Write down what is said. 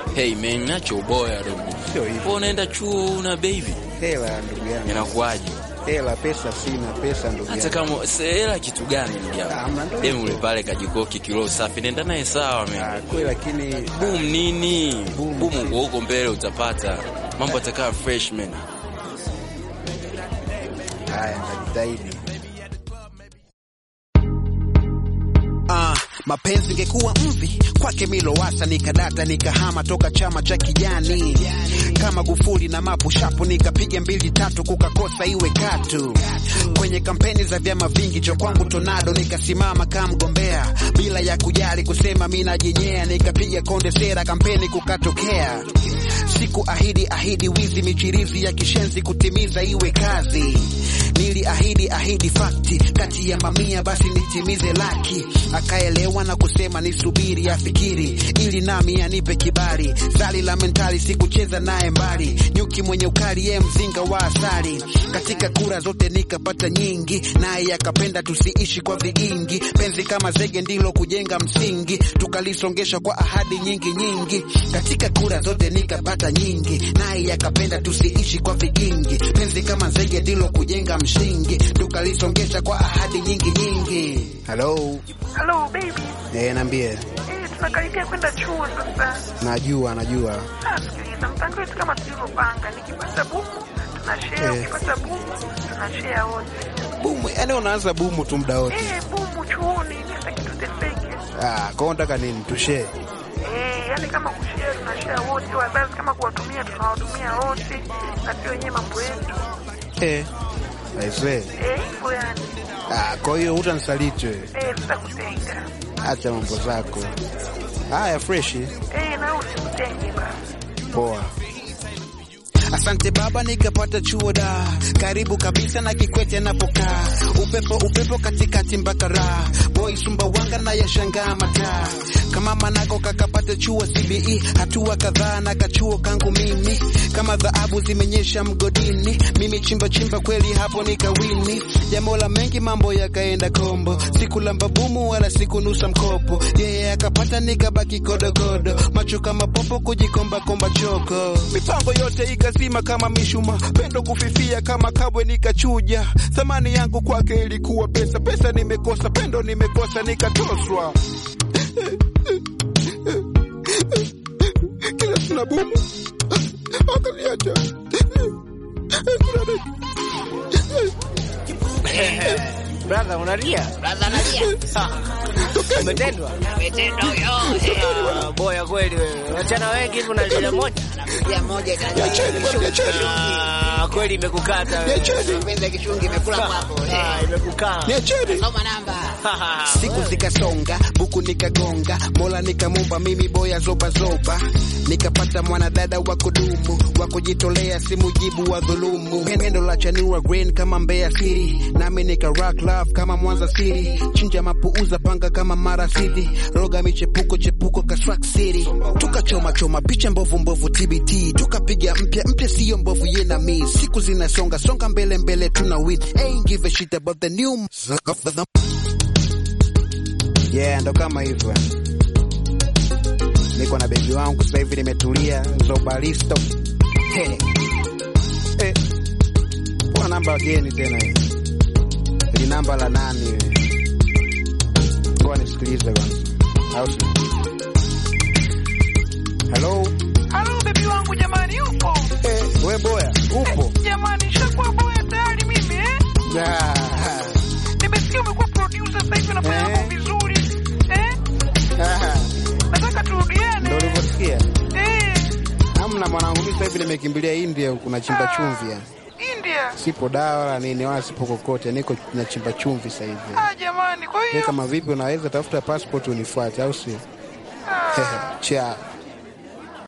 Hey man, nacho uboya dogo. Sio hivyo. Wewe unaenda chuo una baby. Hela ndugu yangu. Inakuwaje? Hela pesa sina, pesa ndugu Hata yangu. kama se- hela kitu gani ndugu Ah, yangu? mna ndo Dem hivyo. ule pale kajikoki kilo safi, nenda naye sawa Ah, man. kweli lakini Boom nini? Boom. Boom uko huko mbele utapata. Mambo atakaa fresh man. haya najitahidi. Ah, mapenzi ingekuwa mvi kwake Milowasa, nikadata nikahama toka chama cha kijani kama Gufuli na mapu shapu, nikapiga mbili tatu kukakosa iwe katu kwenye kampeni za vyama vingi, cho kwangu Tornado nikasimama kama mgombea bila ya kujali kusema mi najenyea, nikapiga konde sera kampeni kukatokea siku ahidi ahidi wizi michirizi ya kishenzi kutimiza iwe kazi niliahidi ahidi fakti kati ya mamia basi nitimize laki akaelewa na kusema nisubiri afikiri ili nami anipe kibali zali la mentali sikucheza naye mbali nyuki mwenye ukali ye mzinga wa asali katika kura zote nikapata nyingi naye akapenda tusiishi kwa vigingi penzi kama zege ndilo kujenga msingi tukalisongesha kwa ahadi nyingi nyingi katika kura zote nikapata nyingi naye akapenda tusiishi kwa vigingi penzi kama zege ndilo kujenga msingi tukalisongesha kwa ahadi nyingi nyingi Hello. Hello baby. Eh, niambie. Eh, tunakaribia kwenda chuo sasa. Najua, najua. Ah, sikiliza mpango wetu kama tulivyopanga. Nikipata bumu tunashare, Eh. ukipata bumu tunashare wote. Bumu, yani unaanza bumu tu muda wote. Eh, bumu chuoni sitaki tuteseke. Ah, kwa unataka nini? Tushare. Eh, yani kama kushare tunashare wote, wazazi kama kuwatumia tunawatumia wote, na sio wenyewe mambo yetu. Eh. Aisee. Eh, hivyo yani. Ah, kwa hiyo utanisaliti wewe. Eh, tutakutenga. Acha mambo zako. Haya fresh. Eh, na wewe usikutenge basi. Poa. Asante baba, nikapata chuo da karibu kabisa na Kikwete anapokaa, upepo upepo katikati mpaka raha boy Sumbawanga na yashangaa mataa kama manako kakapata chuo CBE, hatua kadhaa na kachuo kangu mimi kama dhahabu zimenyesha mgodini, mimi chimba chimba kweli hapo nikawini, jambo la mengi mambo yakaenda kombo, sikulamba bumu wala sikunusa mkopo, yeye akapata nikabaki kodogodo, macho kama popo kujikomba komba choko, mipango yote ikazima kama mishuma, pendo kufifia kama kabwe nikachuja, thamani yangu kwake ilikuwa pesa, pesa nimekosa, pendo nimekosa, nikatoswa kila tuna bumu akaniacha Brother, unalia? Brother analia. Umetendwa? Ametenda huyo. Ah, Boya kweli wewe. Wachana wengi hivi unalia moja. Pia moja Niacheni bwana, niacheni. Ah, kweli imekukata wewe. niacheni Penzi ya kishungi imekula kwapo. Ah, imekukaa. niacheni Soma namba. siku zikasonga buku nikagonga mola nikamumba mimi boya zoba zoba nikapata mwanadada wa kudumu wa kujitolea simujibu wa dhulumu pendo la chanua green kama Mbeya City nami nika rock love kama Mwanza City chinja mapuuza panga kama Mara City roga michepuko chepuko ka Swag City tukachoma choma picha mbovu mbovu TBT tukapiga mpya mpya siyo mbovu ye na mi siku zinasonga songa mbele mbele tuna win ain't give a shit about the new Yeah, ndo kama hivyo. Niko na bebi wangu sasa hivi nimetulia, Zobalisto. Hey. Eh. Kwa namba geni tena hii. Ni namba la nani hili? Kwa nisikilize kwanza. Au si? Hello? Halo bebi wangu jamani, upo? Eh, we boya, upo? Jamani, shakuwa boya tayari mimi eh? Ah, Nimesikia umekuwa producer sasa hivi unafanya Eh. mambo vizuri. Eh? ah, Nataka turudiane. Ndio ulivyosikia? Eh, Hamna mwanangu, mimi sasa hivi nimekimbilia India huku na chimba chumvi yani. India. Sipo dawa wala nini wala sipo kokote, niko na chimba chumvi sasa hivi. Ah, jamani, kwa Wewe hiyo kama vipi, unaweza tafuta passport unifuate, au sio? ah, Ciao.